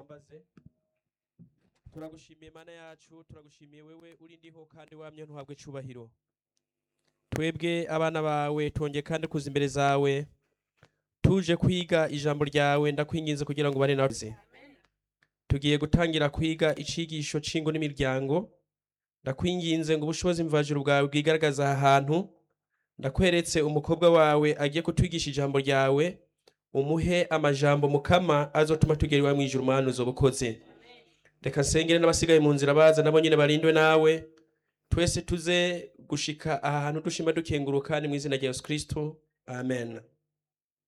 mbaze turagushimiye mana yacu turagushimiye wewe uri ndiho kandi wamye ntuhabwe icubahiro twebwe abana bawe twongeye kandi kuza imbere zawe tuje kwiga ijambo ryawe ndakwinginze kugira ngo bane nawe tugiye gutangira kwiga icigisho c'ingo n'imiryango ndakwinginze ngo ubushobozi mvajuru bwawe bwigaragaza aha hantu ndakweretse umukobwa wawe agiye kutwigisha ijambo ryawe umuhe amajambo mukama azotuma tugera iwawe mwijuru mana uzoba ukoze reka nsengere n'abasigaye mu nzira baza nabo nyine barindwe nawe twese tuze gushika aha hantu dushima dukenguruka ni mu izina rya yesu kristo amen